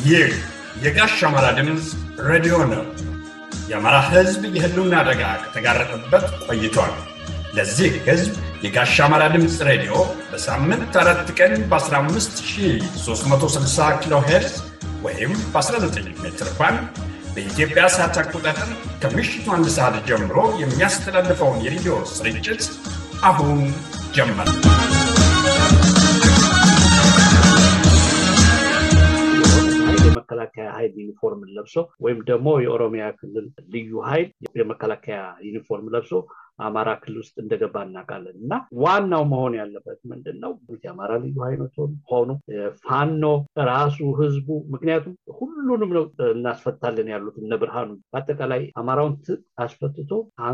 ይህ የጋሽ አማራ ድምፅ ሬዲዮ ነው። የአማራ ሕዝብ የህልውና አደጋ ከተጋረጠበት ቆይቷል። ለዚህ ሕዝብ የጋሽ አማራ ድምፅ ሬዲዮ በሳምንት አራት ቀን በ15360 ኪሎ ሄርዝ ወይም በ19 ሜትር ባንድ በኢትዮጵያ ሰዓት አቆጣጠር ከምሽቱ አንድ ሰዓት ጀምሮ የሚያስተላልፈውን የሬዲዮ ስርጭት አሁን ጀመር። የመከላከያ ኃይል ዩኒፎርምን ለብሶ ወይም ደግሞ የኦሮሚያ ክልል ልዩ ኃይል የመከላከያ ዩኒፎርም ለብሶ አማራ ክልል ውስጥ እንደገባ እናውቃለን እና ዋናው መሆን ያለበት ምንድን ነው? የአማራ ልዩ ኃይሎች ሆኑ ፋኖ ራሱ ህዝቡ፣ ምክንያቱም ሁሉንም ነው እናስፈታለን ያሉት እነ ብርሃኑ በአጠቃላይ አማራውን አስፈትቶ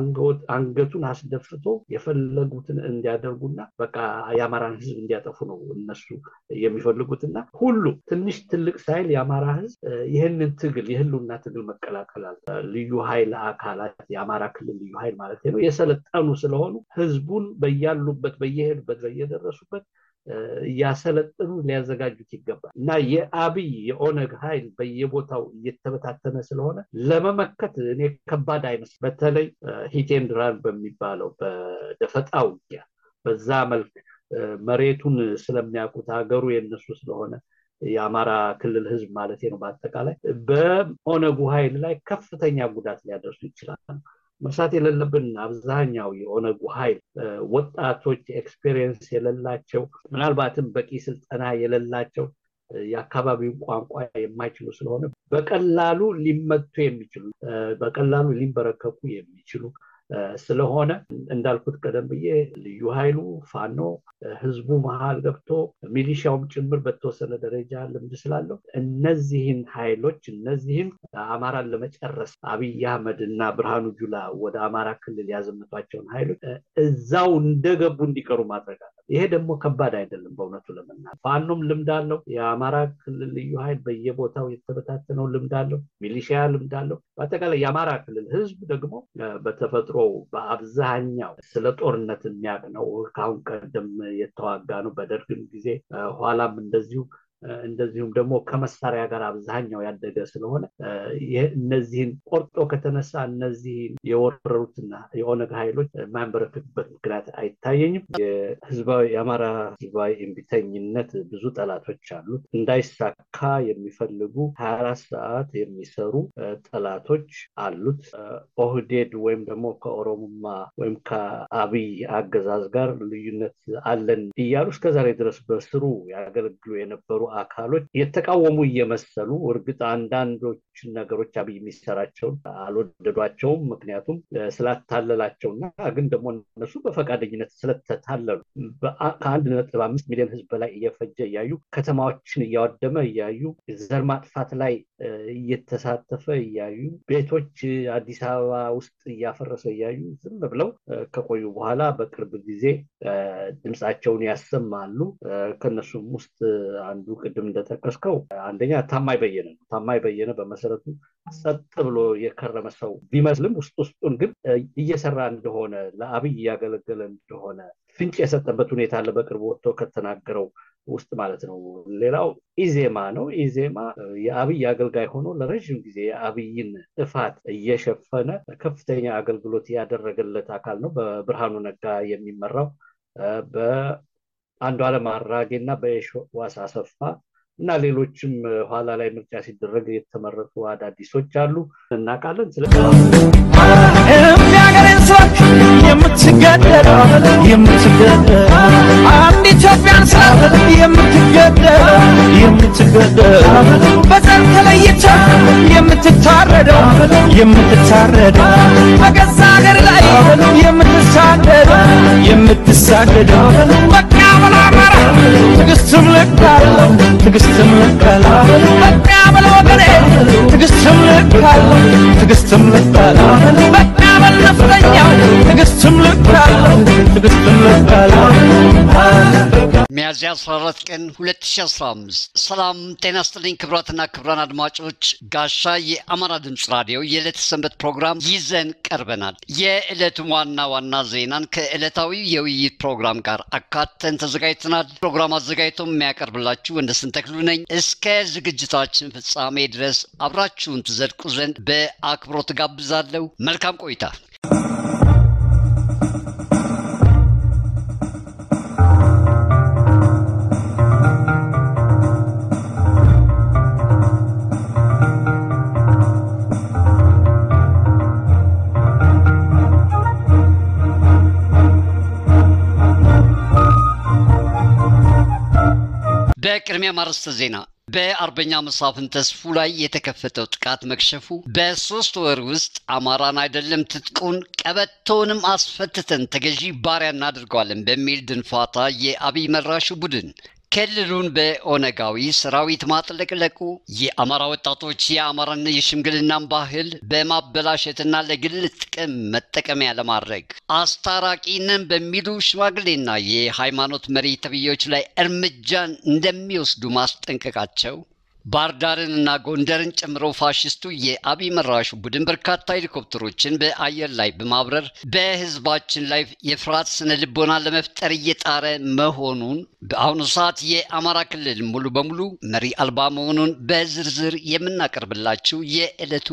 አንገቱን አስደፍቶ የፈለጉትን እንዲያደርጉና በቃ የአማራን ህዝብ እንዲያጠፉ ነው እነሱ የሚፈልጉትና ሁሉ ትንሽ ትልቅ ሳይል የአማራ ህዝብ ይህንን ትግል የህልውና ትግል መቀላቀላል ልዩ ኃይል አካላት የአማራ ክልል ልዩ ኃይል ማለት ነው የሰለጠኑ ስለሆኑ ህዝቡን በያሉበት በየሄዱበት በየደረሱበት እያሰለጥኑ ሊያዘጋጁት ይገባል እና የአብይ የኦነግ ኃይል በየቦታው እየተበታተነ ስለሆነ ለመመከት እኔ ከባድ አይመስል በተለይ ሂቴን ድራን በሚባለው በደፈጣ ውጊያ በዛ መልክ መሬቱን ስለሚያውቁት ሀገሩ የነሱ ስለሆነ የአማራ ክልል ህዝብ ማለት ነው በአጠቃላይ በኦነጉ ኃይል ላይ ከፍተኛ ጉዳት ሊያደርሱ ይችላል መርሳት የሌለብን አብዛኛው የኦነጉ ኃይል ወጣቶች ኤክስፔሪየንስ የሌላቸው ምናልባትም በቂ ስልጠና የሌላቸው የአካባቢውን ቋንቋ የማይችሉ ስለሆነ በቀላሉ ሊመቱ የሚችሉ በቀላሉ ሊንበረከኩ የሚችሉ ስለሆነ እንዳልኩት ቀደም ብዬ ልዩ ኃይሉ ፋኖ ህዝቡ መሀል ገብቶ ሚሊሻውም ጭምር በተወሰነ ደረጃ ልምድ ስላለው እነዚህን ኃይሎች እነዚህን አማራን ለመጨረስ አብይ አህመድ እና ብርሃኑ ጁላ ወደ አማራ ክልል ያዘመቷቸውን ኃይሎች እዛው እንደገቡ እንዲቀሩ ማድረግ አለ። ይሄ ደግሞ ከባድ አይደለም በእውነቱ ለመናገር ፋኖም ልምድ አለው። የአማራ ክልል ልዩ ኃይል በየቦታው የተበታተነው ልምድ አለው። ሚሊሺያ ልምድ አለው። በአጠቃላይ የአማራ ክልል ህዝብ ደግሞ በተፈጥሮ በአብዛኛው ስለ ጦርነት የሚያውቅ ነው። ከአሁን ቀደም የተዋጋ ነው በደርግም ጊዜ ኋላም እንደዚሁ እንደዚሁም ደግሞ ከመሳሪያ ጋር አብዛኛው ያደገ ስለሆነ እነዚህን ቆርጦ ከተነሳ እነዚህን የወረሩትና የኦነግ ኃይሎች የማያንበረክክበት ምክንያት አይታየኝም። የህዝባዊ የአማራ ህዝባዊ እምቢተኝነት ብዙ ጠላቶች አሉት። እንዳይሳካ የሚፈልጉ ሀያ አራት ሰዓት የሚሰሩ ጠላቶች አሉት። ኦህዴድ ወይም ደግሞ ከኦሮሞማ ወይም ከአብይ አገዛዝ ጋር ልዩነት አለን እያሉ እስከዛሬ ድረስ በስሩ ያገለግሉ የነበሩ አካሎች የተቃወሙ እየመሰሉ እርግጥ አንዳንዶች ነገሮች አብይ የሚሰራቸውን አልወደዷቸውም። ምክንያቱም ስላታለላቸውና ግን ደግሞ እነሱ በፈቃደኝነት ስለተታለሉ ከአንድ ነጥብ አምስት ሚሊዮን ህዝብ በላይ እየፈጀ እያዩ ከተማዎችን እያወደመ እያዩ ዘር ማጥፋት ላይ እየተሳተፈ እያዩ ቤቶች አዲስ አበባ ውስጥ እያፈረሰ እያዩ ዝም ብለው ከቆዩ በኋላ በቅርብ ጊዜ ድምፃቸውን ያሰማሉ። ከነሱም ውስጥ አንዱ ቅድም እንደጠቀስከው አንደኛ ታማኝ በየነ ነው። ታማኝ በየነ በመሰረቱ ጸጥ ብሎ የከረመ ሰው ቢመስልም ውስጥ ውስጡን ግን እየሰራ እንደሆነ ለአብይ እያገለገለ እንደሆነ ፍንጭ የሰጠበት ሁኔታ አለ። በቅርቡ ወጥቶ ከተናገረው ውስጥ ማለት ነው። ሌላው ኢዜማ ነው። ኢዜማ የአብይ አገልጋይ ሆኖ ለረዥም ጊዜ የአብይን ጥፋት እየሸፈነ ከፍተኛ አገልግሎት ያደረገለት አካል ነው። በብርሃኑ ነጋ የሚመራው በአንዱ ዓለም አራጌ እና በየሸዋስ አሰፋ እና ሌሎችም ኋላ ላይ ምርጫ ሲደረግ የተመረጡ አዳዲሶች አሉ እናውቃለን። ስለ የሚያገሬን ሰዎች የምትገደል የምትገደል አንድ ኢትዮጵያን ስላት የምትገደል የምትገደል በዘር ተለይታ የምትታረደው የምትታረደው በገዛ ሀገር ላይ የምትሳደደው የምትሳደደው በቃ ብሎ አማራ ትዕግስትም ልክ አለው ትዕግስትም ልክ አለው በቃ ብሎ ወገኔ ትዕግስትም ልክ አለው ትዕግስትም ልክ አለው በቃ በል ነፍጠኛው ትዕግስትም ልክ ለቃለሁ ትዕግስት ለቃለሁ ሚያዝያ 14 ቀን 2015 ሰላም ጤና ስጥልኝ ክብራትና ክብራን አድማጮች ጋሻ የአማራ ድምፅ ራዲዮ የዕለት ሰንበት ፕሮግራም ይዘን ቀርበናል የዕለቱን ዋና ዋና ዜናን ከዕለታዊ የውይይት ፕሮግራም ጋር አካተን ተዘጋጅተናል ፕሮግራም አዘጋጅቶ የሚያቀርብላችሁ ወንደስን ተክሉ ነኝ እስከ ዝግጅታችን ፍጻሜ ድረስ አብራችሁን ትዘልቁ ዘንድ በአክብሮት ጋብዛለሁ መልካም ቆይታ በቅድሚያ ማርስተ ዜና በአርበኛ መሳፍን ተስፉ ላይ የተከፈተው ጥቃት መክሸፉ በሶስት ወር ውስጥ አማራን አይደለም ትጥቁን ቀበቶውንም አስፈትተን ተገዢ ባሪያ እናድርገዋለን በሚል ድንፋታ የአብይ መራሹ ቡድን ክልሉን በኦነጋዊ ሰራዊት ማጥለቅለቁ የአማራ ወጣቶች የአማራን የሽምግልናን ባህል በማበላሸትና ለግል ጥቅም መጠቀሚያ ለማድረግ አስታራቂ ነን በሚሉ ሽማግሌና የሃይማኖት መሪ ተብዬዎች ላይ እርምጃን እንደሚወስዱ ማስጠንቀቃቸው ባህር ዳርንና ጎንደርን ጨምሮ ፋሽስቱ የአብይ መራሹ ቡድን በርካታ ሄሊኮፕተሮችን በአየር ላይ በማብረር በህዝባችን ላይ የፍርሃት ስነ ልቦና ለመፍጠር እየጣረ መሆኑን በአሁኑ ሰዓት የአማራ ክልል ሙሉ በሙሉ መሪ አልባ መሆኑን በዝርዝር የምናቀርብላችሁ የዕለቱ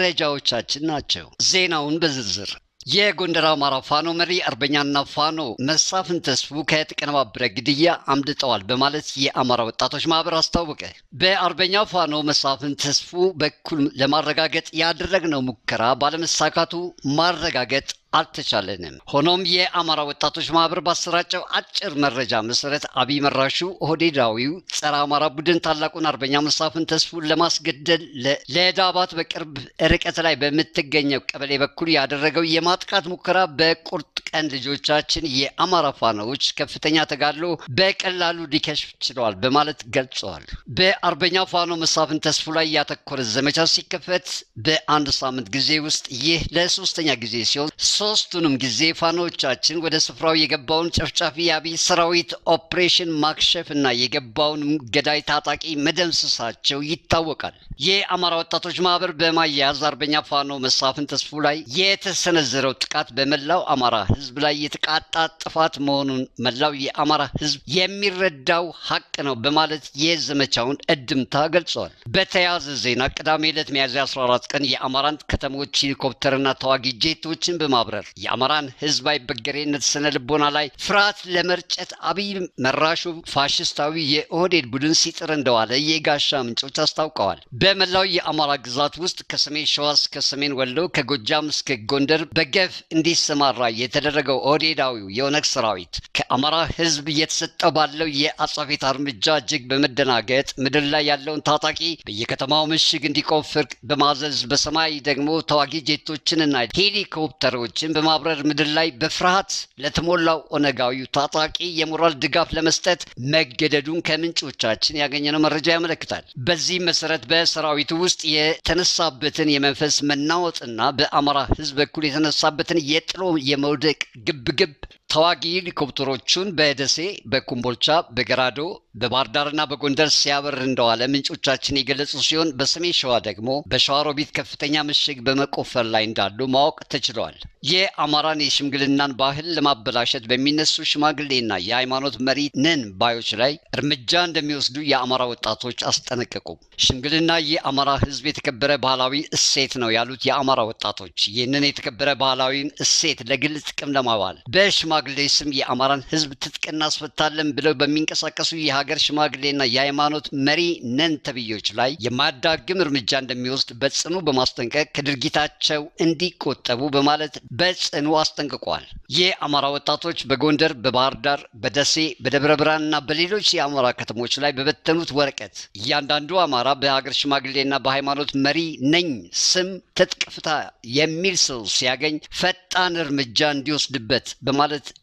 መረጃዎቻችን ናቸው። ዜናውን በዝርዝር የጎንደር አማራ ፋኖ መሪ አርበኛና ፋኖ መሳፍን ተስፉ ከተቀነባበረ ግድያ አምልጠዋል በማለት የአማራ ወጣቶች ማህበር አስታወቀ። በአርበኛ ፋኖ መሳፍን ተስፉ በኩል ለማረጋገጥ ያደረግነው ሙከራ ባለመሳካቱ ማረጋገጥ አልተቻለንም። ሆኖም የአማራ ወጣቶች ማህበር ባሰራጨው አጭር መረጃ መሰረት አብይ መራሹ ኦህዴዳዊው ጸረ አማራ ቡድን ታላቁን አርበኛ መሳፍን ተስፉን ለማስገደል ለዳባት በቅርብ ርቀት ላይ በምትገኘው ቀበሌ በኩል ያደረገው የማጥቃት ሙከራ በቁርጥ ቀን ልጆቻችን የአማራ ፋኖዎች ከፍተኛ ተጋድሎ በቀላሉ ሊከሽፍ ችለዋል በማለት ገልጸዋል። በአርበኛ ፋኖ መሳፍን ተስፉ ላይ ያተኮረ ዘመቻ ሲከፈት በአንድ ሳምንት ጊዜ ውስጥ ይህ ለሶስተኛ ጊዜ ሲሆን ሶስቱንም ጊዜ ፋኖቻችን ወደ ስፍራው የገባውን ጨፍጫፊ የአብይ ሰራዊት ኦፕሬሽን ማክሸፍ እና የገባውንም ገዳይ ታጣቂ መደምሰሳቸው ይታወቃል። የአማራ ወጣቶች ማህበር በማያያዝ አርበኛ ፋኖ መሳፍን ተስፉ ላይ የተሰነዘረው ጥቃት በመላው አማራ ህዝብ ላይ የተቃጣ ጥፋት መሆኑን መላው የአማራ ህዝብ የሚረዳው ሀቅ ነው በማለት የዘመቻውን እድምታ ገልጸዋል። በተያያዘ ዜና ቅዳሜ ዕለት ሚያዝያ 14 ቀን የአማራን ከተሞች ሄሊኮፕተርና ተዋጊ ጄቶችን በማብረር የአማራን ህዝባዊ በገሬነት ስነ ልቦና ላይ ፍርሃት ለመርጨት አብይ መራሹ ፋሽስታዊ የኦህዴድ ቡድን ሲጥር እንደዋለ የጋሻ ምንጮች አስታውቀዋል። በመላው የአማራ ግዛት ውስጥ ከሰሜን ሸዋ እስከ ሰሜን ወሎ ከጎጃም እስከ ጎንደር በገፍ እንዲሰማራ የተደረገው ኦህዴዳዊው የኦነግ ሰራዊት ከአማራ ህዝብ እየተሰጠው ባለው የአጸፋ እርምጃ እጅግ በመደናገጥ ምድር ላይ ያለውን ታጣቂ በየከተማው ምሽግ እንዲቆፍር በማዘዝ በሰማይ ደግሞ ተዋጊ ጄቶችንና ሄሊኮፕተሮችን በማብረር ምድር ላይ በፍርሃት ለተሞላው ኦነጋዊው ታጣቂ የሞራል ድጋፍ ለመስጠት መገደዱን ከምንጮቻችን ያገኘነው መረጃ ያመለክታል። በዚህም መሰረት በሰራዊቱ ውስጥ የተነሳበትን የመንፈስ መናወጥና በአማራ ህዝብ በኩል የተነሳበትን የጥሎ የመውደቅ ግብግብ ተዋጊ ሄሊኮፕተሮቹን በደሴ፣ በኩምቦልቻ፣ በገራዶ፣ በባህር ዳርና በጎንደር ሲያበር እንደዋለ ምንጮቻችን የገለጹ ሲሆን በሰሜን ሸዋ ደግሞ በሸዋሮቢት ከፍተኛ ምሽግ በመቆፈር ላይ እንዳሉ ማወቅ ተችሏል። የአማራን የሽምግልናን ባህል ለማበላሸት በሚነሱ ሽማግሌና የሃይማኖት መሪ ነን ባዮች ላይ እርምጃ እንደሚወስዱ የአማራ ወጣቶች አስጠነቀቁ። ሽምግልና የአማራ ህዝብ የተከበረ ባህላዊ እሴት ነው ያሉት የአማራ ወጣቶች ይህንን የተከበረ ባህላዊን እሴት ለግል ጥቅም ለማዋል በሽማ ሽማግሌ ስም የአማራን ህዝብ ትጥቅ እናስፈታለን ብለው በሚንቀሳቀሱ የሀገር ሽማግሌና የሃይማኖት መሪ ነን ተብዮች ላይ የማዳግም እርምጃ እንደሚወስድ በጽኑ በማስጠንቀቅ ከድርጊታቸው እንዲቆጠቡ በማለት በጽኑ አስጠንቅቋል። የአማራ ወጣቶች በጎንደር፣ በባህር ዳር፣ በደሴ፣ በደብረ ብርሃንና በሌሎች የአማራ ከተሞች ላይ በበተኑት ወረቀት እያንዳንዱ አማራ በሀገር ሽማግሌና በሃይማኖት መሪ ነኝ ስም ትጥቅ ፍታ የሚል ሰው ሲያገኝ ፈጣን እርምጃ እንዲወስድበት በማለት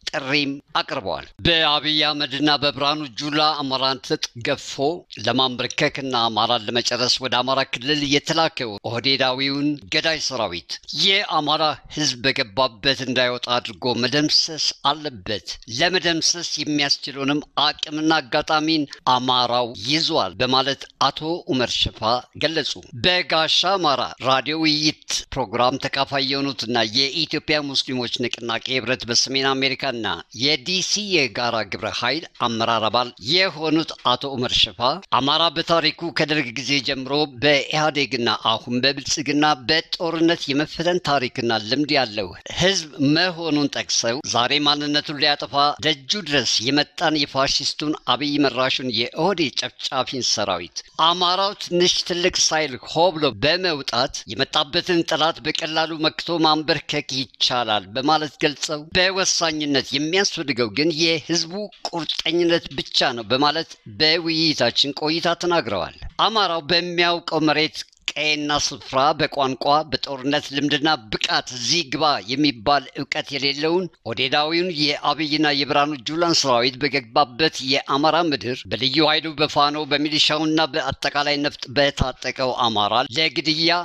ጥሪም አቅርበዋል። በአብይ አህመድና በብርሃኑ ጁላ አማራን ትጥቅ ገፎ ለማንበርከክና አማራን ለመጨረስ ወደ አማራ ክልል የተላከው ኦህዴዳዊውን ገዳይ ሰራዊት የአማራ ህዝብ በገባበት እንዳይወጣ አድርጎ መደምሰስ አለበት። ለመደምሰስ የሚያስችለውንም አቅምና አጋጣሚን አማራው ይዟል በማለት አቶ ኡመር ሽፋ ገለጹ። በጋሻ አማራ ራዲዮ ውይይት ፕሮግራም ተካፋይ የሆኑትና የኢትዮጵያ ሙስሊሞች ንቅናቄ ህብረት በሰሜን አሜሪካና የዲሲ የጋራ ግብረ ኃይል አመራር አባል የሆኑት አቶ ኡመር ሽፋ አማራ በታሪኩ ከደርግ ጊዜ ጀምሮ በኢህአዴግና አሁን በብልጽግና በጦርነት የመፈተን ታሪክና ልምድ ያለው ህዝብ መሆኑን ጠቅሰው ዛሬ ማንነቱን ሊያጠፋ ደጁ ድረስ የመጣን የፋሽስቱን አብይ መራሹን የኦህዴድ ጨፍጫፊን ሰራዊት አማራው ትንሽ ትልቅ ሳይል ሆ ብሎ በመውጣት የመጣበትን ጠላት በቀላሉ መክቶ ማንበርከክ ይቻላል በማለት ገልጸው በወሳኝነት የሚያስፈልገው ግን የህዝቡ ቁርጠኝነት ብቻ ነው በማለት በውይይታችን ቆይታ ተናግረዋል። አማራው በሚያውቀው መሬት ቀይና ስፍራ በቋንቋ በጦርነት ልምድና ብቃት እዚህ ግባ የሚባል እውቀት የሌለውን ኦዴዳዊውን የአብይና የብርሃኑ ጁላን ሰራዊት በገባበት የአማራ ምድር በልዩ ኃይሉ በፋኖ በሚሊሻውና በአጠቃላይ ነፍጥ በታጠቀው አማራ ለግድያ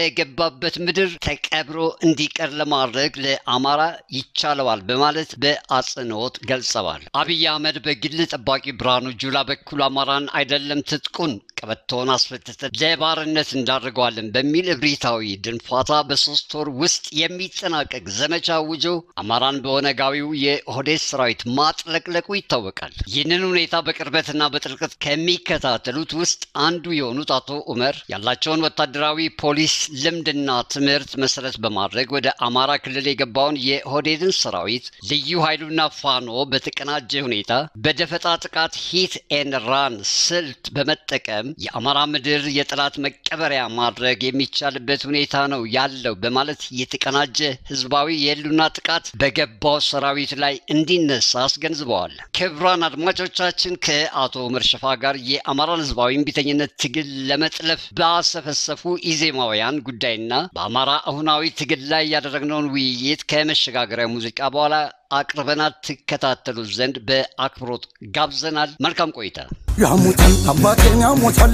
በገባበት ምድር ተቀብሮ እንዲቀር ለማድረግ ለአማራ ይቻለዋል በማለት በአጽንኦት ገልጸዋል። አብይ አህመድ በግል ጠባቂ ብርሃኑ ጁላ በኩል አማራን አይደለም ትጥቁን ቀበቶውን አስፈትተን ለባርነት እንዳደርገዋለን በሚል እብሪታዊ ድንፋታ በሶስት ወር ውስጥ የሚጠናቀቅ ዘመቻ አውጆ አማራን በኦነጋዊው የኦህዴድ ሰራዊት ማጥለቅለቁ ይታወቃል። ይህንን ሁኔታ በቅርበትና በጥልቀት ከሚከታተሉት ውስጥ አንዱ የሆኑት አቶ ኡመር ያላቸውን ወታደራዊ ፖሊስ ልምድና ትምህርት መሰረት በማድረግ ወደ አማራ ክልል የገባውን የኦህዴድን ሰራዊት ልዩ ኃይሉና ፋኖ በተቀናጀ ሁኔታ በደፈጣ ጥቃት ሂት ኤን ራን ስልት በመጠቀም የአማራ ምድር የጠላት መቀበሪያ ማድረግ የሚቻልበት ሁኔታ ነው ያለው በማለት የተቀናጀ ህዝባዊ የህሉና ጥቃት በገባው ሰራዊት ላይ እንዲነሳ አስገንዝበዋል። ክቡራን አድማጮቻችን ከአቶ ኡመር ሽፋ ጋር የአማራን ህዝባዊ እምቢተኝነት ትግል ለመጥለፍ ባሰፈሰፉ ኢዜማውያን ጉዳይና በአማራ አሁናዊ ትግል ላይ ያደረግነውን ውይይት ከመሸጋገሪያ ሙዚቃ በኋላ አቅርበናል። ትከታተሉት ዘንድ በአክብሮት ጋብዘናል። መልካም ቆይታ። ያሙታን አባቴን ያሞታል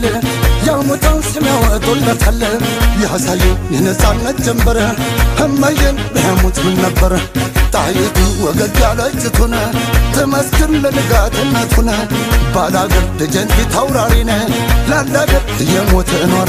ያሙታን ስም ያወጡለታል ያሳዩ የነፃነት ጀንበር እመዬን በያሙት ምን ነበር ጣይቱ ወገግ ያለጭቱን ትመስክር ለንጋትነቱን ባላገር ደጀን ፊት አውራሪነ ላላገር የሞተ ኗሪ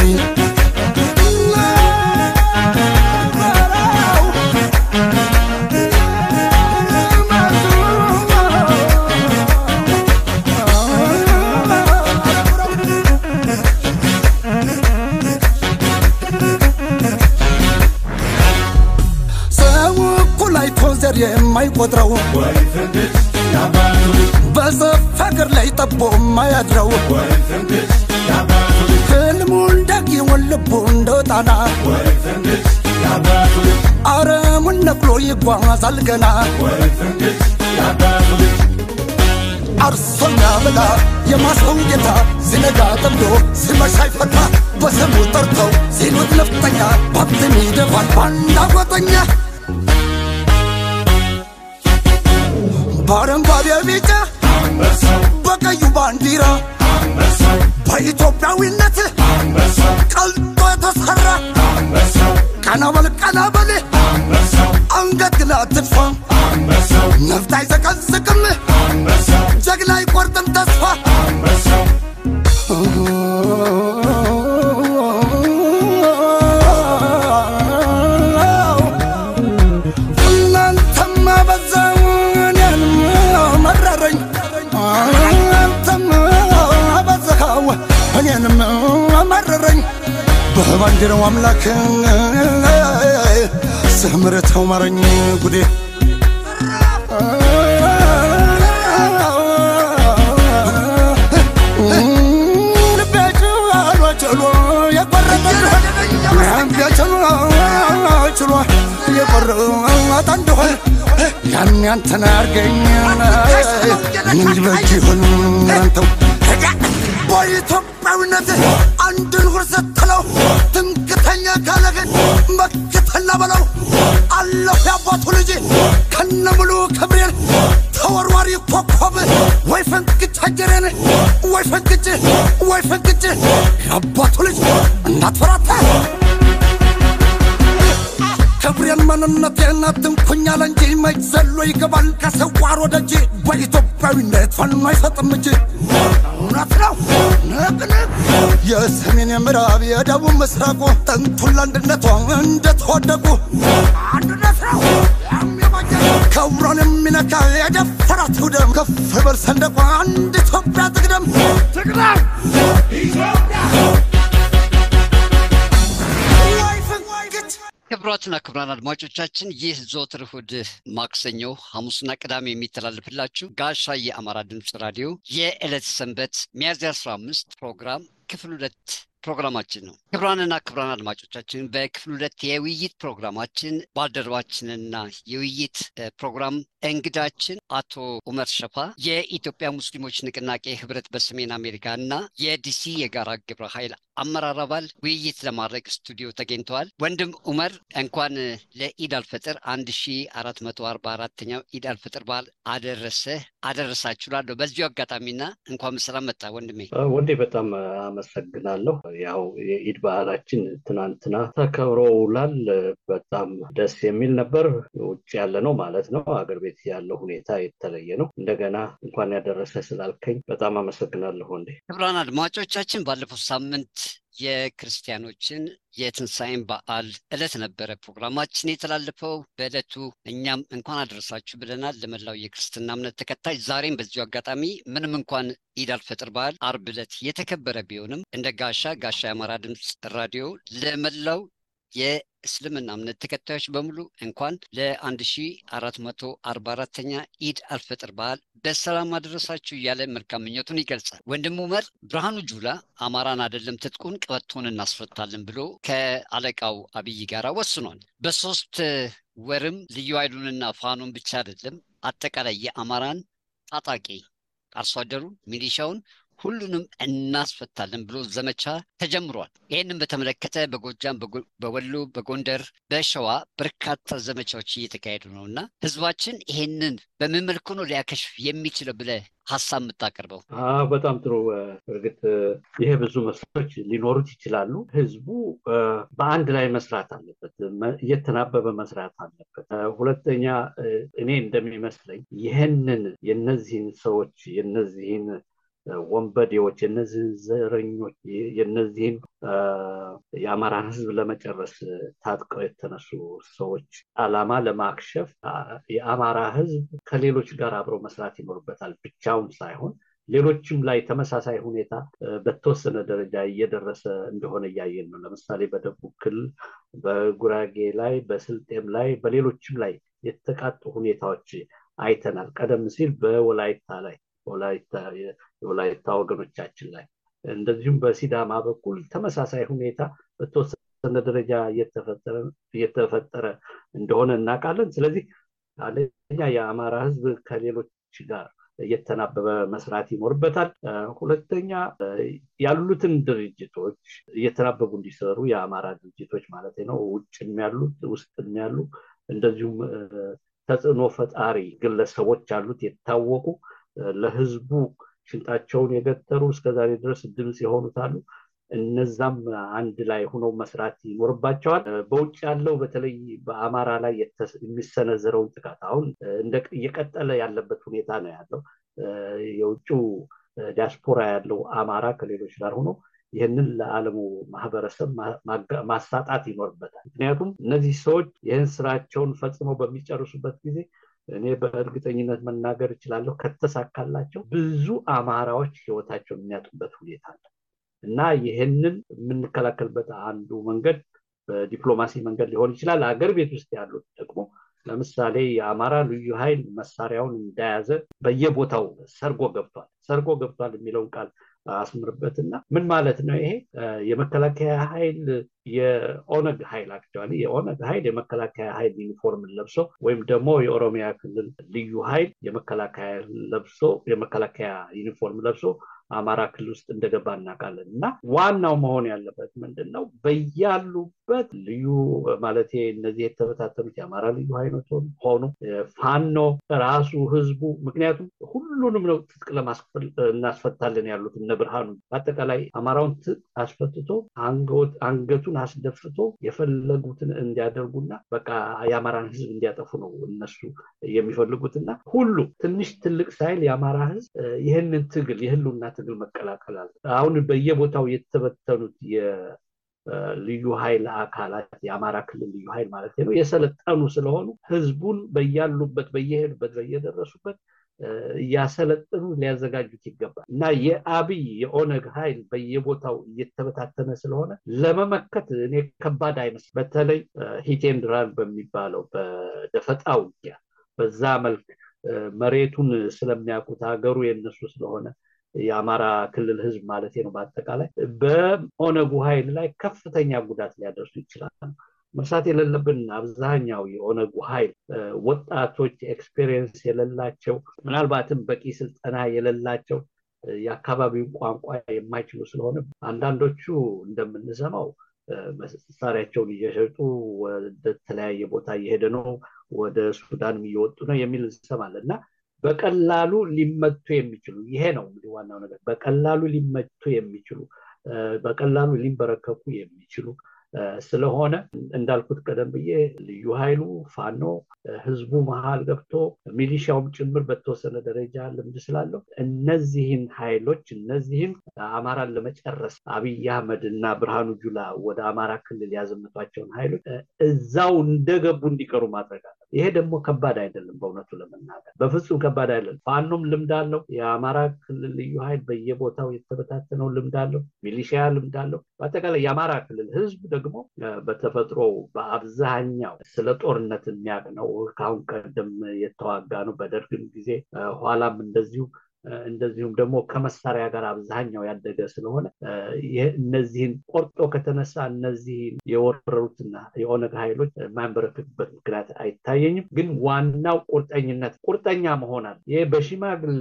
ዘር የማይቆጥረው በዘፍ ሀገር ላይ ጠቦ የማያድረው ህልሙ እንዳጊውን ልቡ እንደ ጣና አረሙን ነቅሎ ይጓዛል ገና አርሶኛ ብላ የማሰው ጌታ ሲነጋ ጠምዶ ሲመሻ ይፈታ በስሙ ጠርተው ሲሉት ነፍጠኛ ባብትን ይደፋል ባንዳ ጎጠኛ በአረንጓዴ ቢጫ በቀዩ ባንዲራ በኢትዮጵያዊነት ቀልጦ የተሰራ ቀናበል ቀናበል አንገት ግላ አትድፋ ነፍጥ አይዘቀዝቅም ጀግና አይቆርጥም ተስፋ እናንተማ በዛው እኔንም መረረኝ አንተም በዛው እኔንም መረረኝ በባንዲራው አምላክ ስምርተው ማረኝ ጉዴ ችሎ የቆረጠ እንደሆን ያን ያንተን አርገኝ ምን ይበጅ ይሆን አንተው በኢትዮጵያዊነት አንድን ሁር ስትለው ትምክተኛ ካለህን መክት ተላ በለው አለሁ የአባቱ ልጅ ከነ ሙሉ ክብሬን ተወርዋሪ ኮከብ ወይ ፈንቅጭ አጀሬን ወይ ፈንቅጭ ወይ ፈንቅጭ የአባቱ ልጅ እንዳትፈራታ ክብሬን መንነቴን አትንኩኝ አለ እንጂ መች ዘሎ ይገባል ከሰዋር ወደ እጅ በኢትዮጵያዊነት ፋኖ አይሰጥም እጅ እውነት ነው ንቅንቅ የሰሜን የምዕራብ የደቡብ ምስራቁ ጥንቱን ለአንድነቷ እንደተወደቁ አንድነት ነው ክብሯን የሚነካ የደፈራት ይውደም ከፍ በል ሰንደቋ አንድ ኢትዮጵያ ትቅደም ትቅደም ወይ ፍንግጭ ክቡራትና ክቡራን አድማጮቻችን ይህ ዘወትር እሑድ፣ ማክሰኞ፣ ሐሙስና ቅዳሜ የሚተላለፍላችሁ ጋሻ የአማራ ድምፅ ራዲዮ የዕለት ሰንበት ሚያዝያ 15 ፕሮግራም ክፍል ሁለት ፕሮግራማችን ነው። ክቡራንና ክቡራን አድማጮቻችን በክፍል ሁለት የውይይት ፕሮግራማችን ባልደረባችንና የውይይት እ፣ ፕሮግራም እንግዳችን አቶ ኡመር ሸፋ የኢትዮጵያ ሙስሊሞች ንቅናቄ ህብረት በሰሜን አሜሪካ እና የዲሲ የጋራ ግብረ ኃይል አመራር አባል ውይይት ለማድረግ ስቱዲዮ ተገኝተዋል። ወንድም ኡመር እንኳን ለኢድ አልፈጥር 1444ኛው ኢድ አልፈጥር በዓል አደረሰ አደረሳችሁ ላለሁ በዚሁ አጋጣሚና እንኳን በሰላም መጣ ወንድሜ። ወንዴ በጣም አመሰግናለሁ። ያው የኢድ በዓላችን ትናንትና ተከብሮ ውሏል። በጣም ደስ የሚል ነበር። ውጭ ያለ ነው ማለት ነው። አገር ቤት ያለው ሁኔታ የተለየ ነው። እንደገና እንኳን ያደረሰ ስላልከኝ በጣም አመሰግናለሁ ወንዴ። ክቡራን አድማጮቻችን ባለፈው ሳምንት የክርስቲያኖችን የትንሣኤን በዓል ዕለት ነበረ ፕሮግራማችን የተላለፈው። በዕለቱ እኛም እንኳን አደረሳችሁ ብለናል ለመላው የክርስትና እምነት ተከታይ። ዛሬም በዚሁ አጋጣሚ ምንም እንኳን ኢድ አልፈጥር በዓል አርብ ዕለት የተከበረ ቢሆንም እንደ ጋሻ ጋሻ የአማራ ድምፅ ራዲዮ ለመላው የእስልምና እምነት ተከታዮች በሙሉ እንኳን ለ1444ኛ ኢድ አልፈጥር በዓል በሰላም አደረሳችሁ እያለ መልካም ምኞቱን ይገልጻል። ወንድም ኡመር ብርሃኑ ጁላ አማራን አይደለም ትጥቁን ቀበቶን እናስፈታለን ብሎ ከአለቃው አብይ ጋር ወስኗል። በሶስት ወርም ልዩ ኃይሉንና ፋኖን ብቻ አይደለም አጠቃላይ የአማራን ታጣቂ አርሶ አደሩን፣ ሚሊሻውን ሁሉንም እናስፈታለን ብሎ ዘመቻ ተጀምሯል። ይህንን በተመለከተ በጎጃም፣ በወሎ፣ በጎንደር፣ በሸዋ በርካታ ዘመቻዎች እየተካሄዱ ነው እና ህዝባችን ይሄንን በምን መልኩ ነው ሊያከሽፍ የሚችለው ብለህ ሀሳብ የምታቀርበው? በጣም ጥሩ። እርግጥ ይሄ ብዙ መስሎች ሊኖሩት ይችላሉ። ህዝቡ በአንድ ላይ መስራት አለበት፣ እየተናበበ መስራት አለበት። ሁለተኛ እኔ እንደሚመስለኝ ይህንን የነዚህን ሰዎች የነዚህን ወንበዴዎች የነዚህን ዘረኞች የነዚህን የአማራን ህዝብ ለመጨረስ ታጥቀው የተነሱ ሰዎች አላማ ለማክሸፍ የአማራ ህዝብ ከሌሎች ጋር አብረው መስራት ይኖርበታል። ብቻውን ሳይሆን ሌሎችም ላይ ተመሳሳይ ሁኔታ በተወሰነ ደረጃ እየደረሰ እንደሆነ እያየን ነው። ለምሳሌ በደቡብ ክልል፣ በጉራጌ ላይ፣ በስልጤም ላይ፣ በሌሎችም ላይ የተቃጡ ሁኔታዎች አይተናል። ቀደም ሲል በወላይታ ላይ የወላይታ ወገኖቻችን ላይ እንደዚሁም በሲዳማ በኩል ተመሳሳይ ሁኔታ በተወሰነ ደረጃ እየተፈጠረ እንደሆነ እናውቃለን። ስለዚህ አንደኛ የአማራ ህዝብ ከሌሎች ጋር እየተናበበ መስራት ይኖርበታል። ሁለተኛ ያሉትን ድርጅቶች እየተናበቡ እንዲሰሩ የአማራ ድርጅቶች ማለት ነው፣ ውጭም ያሉት ውስጥም ያሉ እንደዚሁም ተጽዕኖ ፈጣሪ ግለሰቦች አሉት የታወቁ ለህዝቡ ሽንጣቸውን የገተሩ እስከዛሬ ድረስ ድምፅ የሆኑት አሉ። እነዛም አንድ ላይ ሆነው መስራት ይኖርባቸዋል። በውጭ ያለው በተለይ በአማራ ላይ የሚሰነዘረውን ጥቃት አሁን እየቀጠለ ያለበት ሁኔታ ነው ያለው። የውጭው ዲያስፖራ ያለው አማራ ከሌሎች ጋር ሆኖ ይህንን ለዓለሙ ማህበረሰብ ማሳጣት ይኖርበታል። ምክንያቱም እነዚህ ሰዎች ይህን ስራቸውን ፈጽመው በሚጨርሱበት ጊዜ እኔ በእርግጠኝነት መናገር እችላለሁ ከተሳካላቸው ብዙ አማራዎች ህይወታቸውን የሚያጡበት ሁኔታ አለ እና ይህንን የምንከላከልበት አንዱ መንገድ በዲፕሎማሲ መንገድ ሊሆን ይችላል። አገር ቤት ውስጥ ያሉት ደግሞ ለምሳሌ የአማራ ልዩ ኃይል መሳሪያውን እንደያዘ በየቦታው ሰርጎ ገብቷል። ሰርጎ ገብቷል የሚለውን ቃል አስምርበትና ምን ማለት ነው ይሄ? የመከላከያ ኃይል የኦነግ ኃይል አክቹዋሊ የኦነግ ኃይል የመከላከያ ኃይል ዩኒፎርምን ለብሶ ወይም ደግሞ የኦሮሚያ ክልል ልዩ ኃይል የመከላከያ ለብሶ የመከላከያ ዩኒፎርም ለብሶ አማራ ክልል ውስጥ እንደገባ እናውቃለን እና ዋናው መሆን ያለበት ምንድን ነው በያሉበት ልዩ ማለት እነዚህ የተበታተኑት የአማራ ልዩ ኃይሎች ሆኑ ፋኖ ራሱ ህዝቡ ምክንያቱም ሁሉንም ነው ትጥቅ ለማስፈል እናስፈታለን ያሉት እነ ብርሃኑ በአጠቃላይ አማራውን ትጥቅ አስፈትቶ አንገቱን አስደፍቶ የፈለጉትን እንዲያደርጉና በቃ የአማራን ህዝብ እንዲያጠፉ ነው እነሱ የሚፈልጉትና ሁሉ ትንሽ ትልቅ ሳይል የአማራ ህዝብ ይህንን ትግል የህሉና ትግል መቀላቀላል አሁን በየቦታው የተበተኑት ልዩ ኃይል አካላት የአማራ ክልል ልዩ ኃይል ማለት ነው የሰለጠኑ ስለሆኑ ህዝቡን በያሉበት በየሄዱበት በየደረሱበት እያሰለጥኑ ሊያዘጋጁት ይገባል እና የአብይ የኦነግ ኃይል በየቦታው እየተበታተነ ስለሆነ ለመመከት እኔ ከባድ አይመስል በተለይ ሂቴንድራል በሚባለው በደፈጣ ውጊያ በዛ መልክ መሬቱን ስለሚያውቁት ሀገሩ የነሱ ስለሆነ የአማራ ክልል ህዝብ ማለት ነው በአጠቃላይ በኦነጉ ኃይል ላይ ከፍተኛ ጉዳት ሊያደርሱ ይችላል መርሳት የሌለብን አብዛኛው የኦነጉ ኃይል ወጣቶች ኤክስፔሪየንስ የሌላቸው ምናልባትም በቂ ስልጠና የሌላቸው የአካባቢውን ቋንቋ የማይችሉ ስለሆነ አንዳንዶቹ እንደምንሰማው መሳሪያቸውን እየሸጡ ወደ ተለያየ ቦታ እየሄደ ነው ወደ ሱዳንም እየወጡ ነው የሚል እንሰማለን እና በቀላሉ ሊመቱ የሚችሉ ይሄ ነው እንግዲህ ዋናው ነገር በቀላሉ ሊመቱ የሚችሉ በቀላሉ ሊንበረከኩ የሚችሉ ስለሆነ እንዳልኩት ቀደም ብዬ ልዩ ኃይሉ ፋኖ ህዝቡ መሀል ገብቶ ሚሊሻውም ጭምር በተወሰነ ደረጃ ልምድ ስላለው እነዚህን ኃይሎች እነዚህን አማራን ለመጨረስ አብይ አህመድ እና ብርሃኑ ጁላ ወደ አማራ ክልል ያዘመቷቸውን ኃይሎች እዛው እንደገቡ እንዲቀሩ ማድረግ አለ ይሄ ደግሞ ከባድ አይደለም በእውነቱ ለመናገር በፍጹም ከባድ አይደለም ፋኖም ልምድ አለው የአማራ ክልል ልዩ ኃይል በየቦታው የተበታተነው ልምድ አለው ሚሊሺያ ልምድ አለው በአጠቃላይ የአማራ ክልል ህዝብ ደግሞ በተፈጥሮ በአብዛኛው ስለ ጦርነት የሚያውቅ ነው ከአሁን ቀደም የተዋጋ ነው በደርግም ጊዜ ኋላም እንደዚሁ እንደዚሁም ደግሞ ከመሳሪያ ጋር አብዛኛው ያደገ ስለሆነ እነዚህን ቆርጦ ከተነሳ እነዚህን የወረሩትና የኦነግ ኃይሎች የማንበረክክበት ምክንያት አይታየኝም ግን ዋናው ቁርጠኝነት ቁርጠኛ መሆናል ይህ በሽማግሌ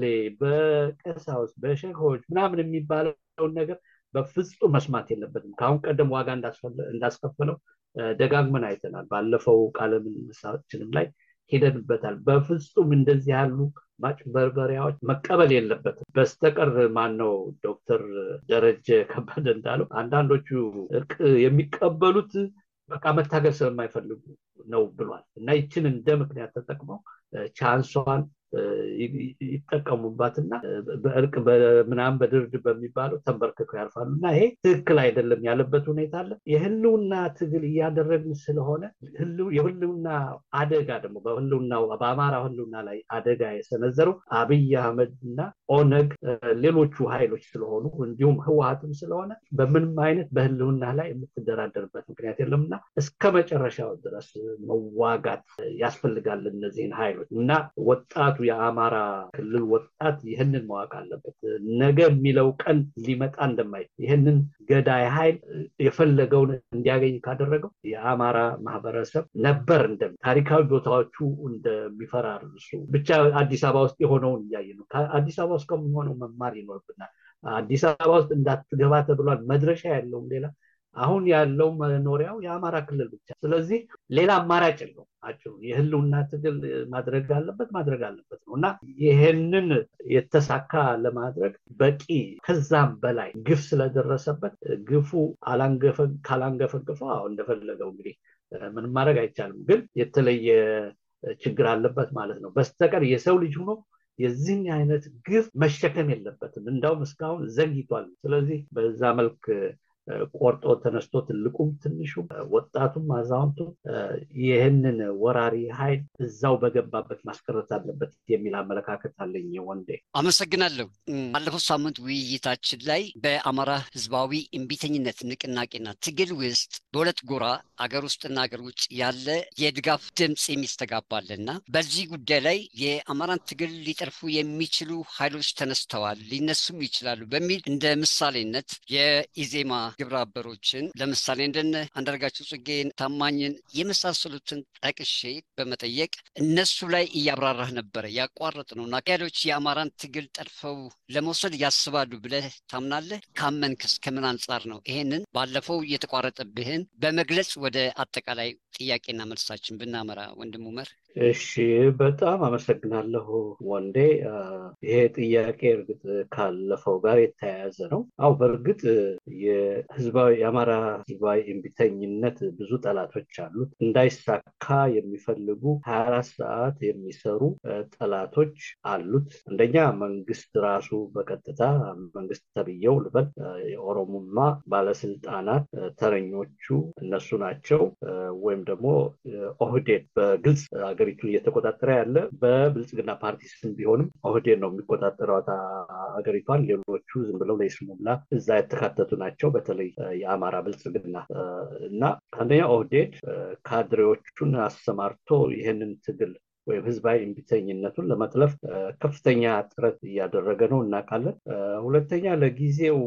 በቀሳውስ በሸሆች ምናምን የሚባለውን ነገር በፍጹም መስማት የለበትም ከአሁን ቀደም ዋጋ እንዳስከፈለው ደጋግመን አይተናል ባለፈው ቃለ ምልልሳችንም ላይ ሄደንበታል በፍጹም እንደዚህ ያሉ ማጭበርበሪያዎች መቀበል የለበትም በስተቀር ማነው ዶክተር ደረጀ ከበደ እንዳለው አንዳንዶቹ እርቅ የሚቀበሉት በቃ መታገል ስለማይፈልጉ ነው ብሏል እና ይችን እንደ ምክንያት ተጠቅመው ቻንሷን ይጠቀሙባትና በእርቅ ምናምን በድርድር በሚባለው ተንበርክከው ያልፋሉ እና ይሄ ትክክል አይደለም ያለበት ሁኔታ አለ የህልውና ትግል እያደረግን ስለሆነ የህልውና አደጋ ደግሞ በህልውናው በአማራ ህልውና ላይ አደጋ የሰነዘረው አብይ አህመድ እና ኦነግ ሌሎቹ ኃይሎች ስለሆኑ እንዲሁም ህወሀትም ስለሆነ በምንም አይነት በህልውና ላይ የምትደራደርበት ምክንያት የለምና እስከ መጨረሻው ድረስ መዋጋት ያስፈልጋል እነዚህን ኃይሎች እና ወጣቱ የአማራ ክልል ወጣት ይህንን ማወቅ አለበት ነገ የሚለው ቀን ሊመጣ እንደማይ ይህንን ገዳይ ኃይል የፈለገውን እንዲያገኝ ካደረገው የአማራ ማህበረሰብ ነበር እንደ ታሪካዊ ቦታዎቹ እንደሚፈራርሱ ብቻ አዲስ አበባ ውስጥ የሆነውን እያየ ነው አዲስ አበባ ውስጥ ከሚሆነው መማር ይኖርብናል አዲስ አበባ ውስጥ እንዳትገባ ተብሏል መድረሻ ያለውም ሌላ አሁን ያለው መኖሪያው የአማራ ክልል ብቻ ስለዚህ ሌላ አማራጭ የለው አጭሩ የህልውና ትግል ማድረግ አለበት ማድረግ አለበት ነው እና ይህንን የተሳካ ለማድረግ በቂ ከዛም በላይ ግፍ ስለደረሰበት ግፉ ካላንገፈገፈው አሁ እንደፈለገው እንግዲህ ምንም ማድረግ አይቻልም ግን የተለየ ችግር አለበት ማለት ነው በስተቀር የሰው ልጅ ሆኖ የዚህን አይነት ግፍ መሸከም የለበትም እንዳውም እስካሁን ዘግይቷል ስለዚህ በዛ መልክ ቆርጦ ተነስቶ ትልቁም ትንሹም ወጣቱም አዛውንቱም ይህንን ወራሪ ኃይል እዛው በገባበት ማስቀረት አለበት የሚል አመለካከት አለኝ ወንዴ አመሰግናለሁ ባለፈው ሳምንት ውይይታችን ላይ በአማራ ህዝባዊ እምቢተኝነት ንቅናቄና ትግል ውስጥ በሁለት ጎራ አገር ውስጥና አገር ውጭ ያለ የድጋፍ ድምፅ የሚስተጋባልና በዚህ ጉዳይ ላይ የአማራን ትግል ሊጠርፉ የሚችሉ ኃይሎች ተነስተዋል፣ ሊነሱም ይችላሉ በሚል እንደ ምሳሌነት የኢዜማ ግብረ አበሮችን ለምሳሌ እንደነ አንዳርጋቸው ጽጌን፣ ታማኝን የመሳሰሉትን ጠቅሼ በመጠየቅ እነሱ ላይ እያብራራህ ነበረ። ያቋረጥ ነው እና ኃይሎች የአማራን ትግል ጠርፈው ለመውሰድ ያስባሉ ብለህ ታምናለህ? ካመንክስ ከምን አንጻር ነው? ይሄንን ባለፈው የተቋረጠብህን በመግለጽ ወደ አጠቃላይ ጥያቄና መልሳችን ብናመራ ወንድም ኡመር። እሺ በጣም አመሰግናለሁ ወንዴ። ይሄ ጥያቄ እርግጥ ካለፈው ጋር የተያያዘ ነው። አው በእርግጥ የህዝባዊ የአማራ ህዝባዊ እምቢተኝነት ብዙ ጠላቶች አሉት። እንዳይሳካ የሚፈልጉ ሀያ አራት ሰዓት የሚሰሩ ጠላቶች አሉት። አንደኛ መንግስት ራሱ በቀጥታ መንግስት ተብዬው ልበል፣ የኦሮሞማ ባለስልጣናት ተረኞቹ እነሱ ናቸው። ወይም ደግሞ ኦህዴድ በግልጽ ሀገሪቱን እየተቆጣጠረ ያለ በብልጽግና ፓርቲ ስም ቢሆንም ኦህዴድ ነው የሚቆጣጠረው ሀገሪቷን። ሌሎቹ ዝም ብለው ለይስሙላ እዛ የተካተቱ ናቸው። በተለይ የአማራ ብልጽግና እና አንደኛ ኦህዴድ ካድሬዎቹን አሰማርቶ ይህንን ትግል ወይም ህዝባዊ እምቢተኝነቱን ለመጥለፍ ከፍተኛ ጥረት እያደረገ ነው እናውቃለን። ሁለተኛ ለጊዜው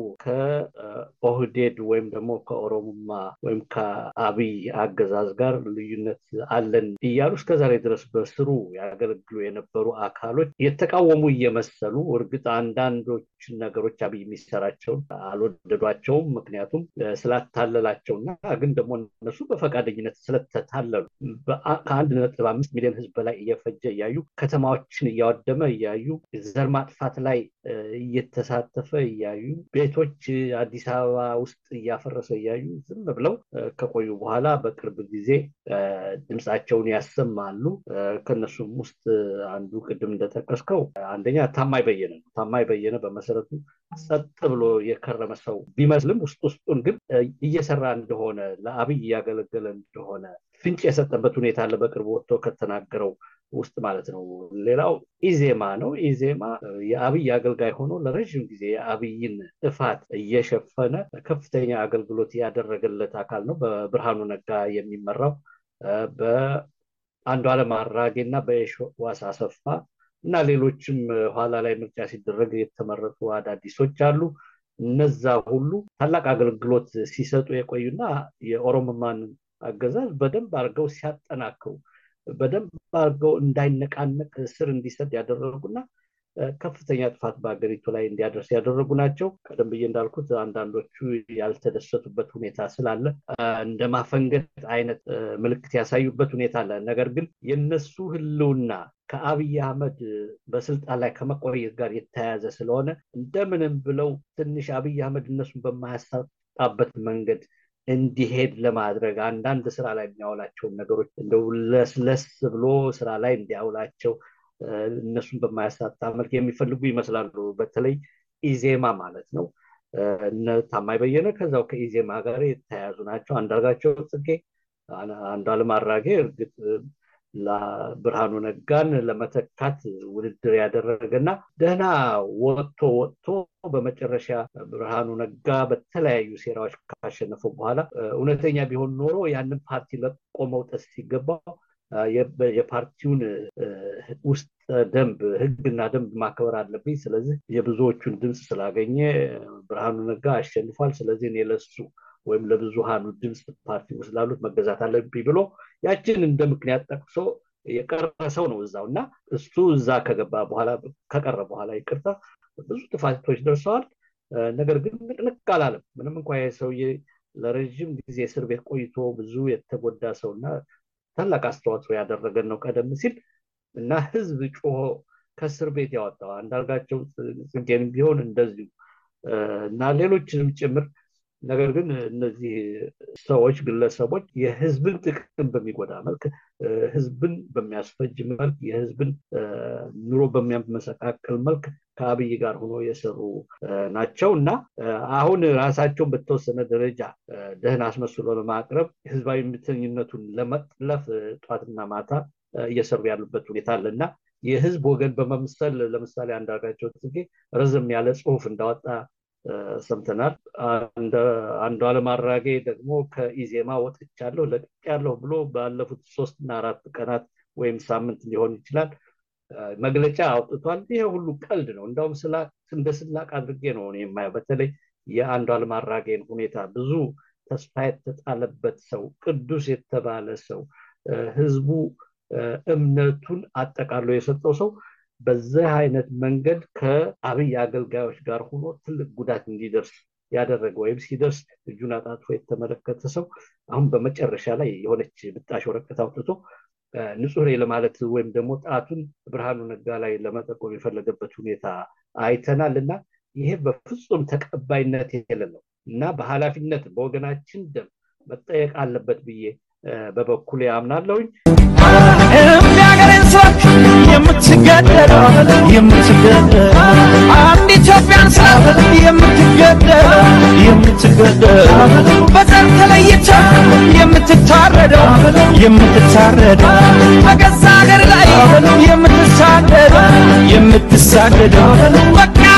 ከኦህዴድ ወይም ደግሞ ከኦሮሞማ ወይም ከአብይ አገዛዝ ጋር ልዩነት አለን እያሉ እስከዛሬ ድረስ በስሩ ያገለግሉ የነበሩ አካሎች የተቃወሙ እየመሰሉ እርግጥ አንዳንዶች ነገሮች አብይ የሚሰራቸውን አልወደዷቸውም። ምክንያቱም ስላታለላቸውና ግን ደግሞ እነሱ በፈቃደኝነት ስለተታለሉ ከአንድ ነጥብ አምስት ሚሊዮን ህዝብ በላይ እየፈጀ እያዩ ከተማዎችን እያወደመ እያዩ ዘር ማጥፋት ላይ እየተሳተፈ እያዩ ቤቶች አዲስ አበባ ውስጥ እያፈረሰ እያዩ ዝም ብለው ከቆዩ በኋላ በቅርብ ጊዜ ድምፃቸውን ያሰማሉ። ከነሱም ውስጥ አንዱ ቅድም እንደጠቀስከው አንደኛ ታማኝ በየነ ነው። ታማኝ በየነ በመሰረቱ ጸጥ ብሎ የከረመ ሰው ቢመስልም ውስጥ ውስጡን ግን እየሰራ እንደሆነ ለአብይ እያገለገለ እንደሆነ ፍንጭ የሰጠበት ሁኔታ አለ። በቅርቡ ወጥቶ ከተናገረው ውስጥ ማለት ነው። ሌላው ኢዜማ ነው። ኢዜማ የአብይ አገልጋይ ሆኖ ለረዥም ጊዜ የአብይን ጥፋት እየሸፈነ ከፍተኛ አገልግሎት ያደረገለት አካል ነው። በብርሃኑ ነጋ የሚመራው በአንዱዓለም አራጌ እና በየሺዋስ አሰፋ እና ሌሎችም ኋላ ላይ ምርጫ ሲደረግ የተመረጡ አዳዲሶች አሉ። እነዛ ሁሉ ታላቅ አገልግሎት ሲሰጡ የቆዩና የኦሮሞማን አገዛዝ በደንብ አድርገው ሲያጠናክሩ በደንብ አድርገው እንዳይነቃነቅ ስር እንዲሰድ ያደረጉና ከፍተኛ ጥፋት በሀገሪቱ ላይ እንዲያደርስ ያደረጉ ናቸው። ቀደም ብዬ እንዳልኩት አንዳንዶቹ ያልተደሰቱበት ሁኔታ ስላለ እንደ ማፈንገጥ አይነት ምልክት ያሳዩበት ሁኔታ አለ። ነገር ግን የነሱ ህልውና ከአብይ አህመድ በስልጣን ላይ ከመቆየት ጋር የተያያዘ ስለሆነ እንደምንም ብለው ትንሽ አብይ አህመድ እነሱን በማያሳጣበት መንገድ እንዲሄድ ለማድረግ አንዳንድ ስራ ላይ የሚያውላቸውን ነገሮች እንደው ለስለስ ብሎ ስራ ላይ እንዲያውላቸው እነሱን በማያሳጣ መልክ የሚፈልጉ ይመስላሉ። በተለይ ኢዜማ ማለት ነው። እነ ታማኝ በየነ ከዛው ከኢዜማ ጋር የተያያዙ ናቸው። አንዳርጋቸው ጽጌ፣ አንዱዓለም አራጌ እርግጥ ብርሃኑ ነጋን ለመተካት ውድድር ያደረገና ደህና ወጥቶ ወጥቶ በመጨረሻ ብርሃኑ ነጋ በተለያዩ ሴራዎች ካሸነፈው በኋላ እውነተኛ ቢሆን ኖሮ ያንን ፓርቲ ለቆ መውጠት ሲገባው የፓርቲውን ውስጥ ደንብ ህግና ደንብ ማክበር አለብኝ። ስለዚህ የብዙዎቹን ድምፅ ስላገኘ ብርሃኑ ነጋ አሸንፏል። ስለዚህ እኔ ለሱ ወይም ለብዙሃኑ ድምፅ ፓርቲ ውስጥ ላሉት መገዛት አለብኝ ብሎ ያችን እንደ ምክንያት ጠቅሶ የቀረ ሰው ነው እዛው እና እሱ እዛ ከገባ በኋላ ከቀረ በኋላ ይቅርታ ብዙ ጥፋቶች ደርሰዋል። ነገር ግን ንቅንቅ አላለም። ምንም እንኳ ሰውዬ ለረዥም ጊዜ እስር ቤት ቆይቶ ብዙ የተጎዳ ሰው እና ታላቅ አስተዋጽኦ ያደረገን ነው ቀደም ሲል እና ህዝብ ጮሆ ከእስር ቤት ያወጣው አንዳርጋቸው ጽጌን ቢሆን እንደዚሁ እና ሌሎችንም ጭምር ነገር ግን እነዚህ ሰዎች ግለሰቦች የህዝብን ጥቅም በሚጎዳ መልክ ህዝብን በሚያስፈጅ መልክ የህዝብን ኑሮ በሚያመሰቃቅል መልክ ከአብይ ጋር ሆኖ የሰሩ ናቸው እና አሁን ራሳቸውን በተወሰነ ደረጃ ደህን አስመስሎ ለማቅረብ ህዝባዊ ምተኝነቱን ለመጥለፍ ጧትና ማታ እየሰሩ ያሉበት ሁኔታ አለ እና የህዝብ ወገን በመምሰል ለምሳሌ አንዳርጋቸው ጽጌ ረዘም ያለ ጽሁፍ እንዳወጣ ሰምተናል። አንዱ አለም አራጌ ደግሞ ከኢዜማ ወጥቻለሁ ለቅቄያለሁ ብሎ ባለፉት ሶስትና አራት ቀናት ወይም ሳምንት ሊሆን ይችላል መግለጫ አውጥቷል። ይሄ ሁሉ ቀልድ ነው። እንዳውም እንደ ስላቅ አድርጌ ነው የማየው። በተለይ የአንዱ አለም አራጌን ሁኔታ ብዙ ተስፋ የተጣለበት ሰው፣ ቅዱስ የተባለ ሰው፣ ህዝቡ እምነቱን አጠቃሎ የሰጠው ሰው በዚህ አይነት መንገድ ከአብይ አገልጋዮች ጋር ሆኖ ትልቅ ጉዳት እንዲደርስ ያደረገ ወይም ሲደርስ እጁን አጣጥፎ የተመለከተ ሰው አሁን በመጨረሻ ላይ የሆነች ብጣሽ ወረቀት አውጥቶ ንጹህ ነኝ ለማለት ወይም ደግሞ ጣቱን ብርሃኑ ነጋ ላይ ለመጠቆም የፈለገበት ሁኔታ አይተናል እና ይሄ በፍጹም ተቀባይነት የሌለው እና በኃላፊነት በወገናችን ደም መጠየቅ አለበት ብዬ በበኩል ያምናለሁኝ። የሚያገሬን ሰዎች የምትገደል የምትገደል አንድ ኢትዮጵያን ስለ የምትገደል የምትገደል በዘር ተለይታ የምትታረደው የምትታረደው በገዛ ሀገር ላይ የምትሳደደው የምትሳደደው በቃ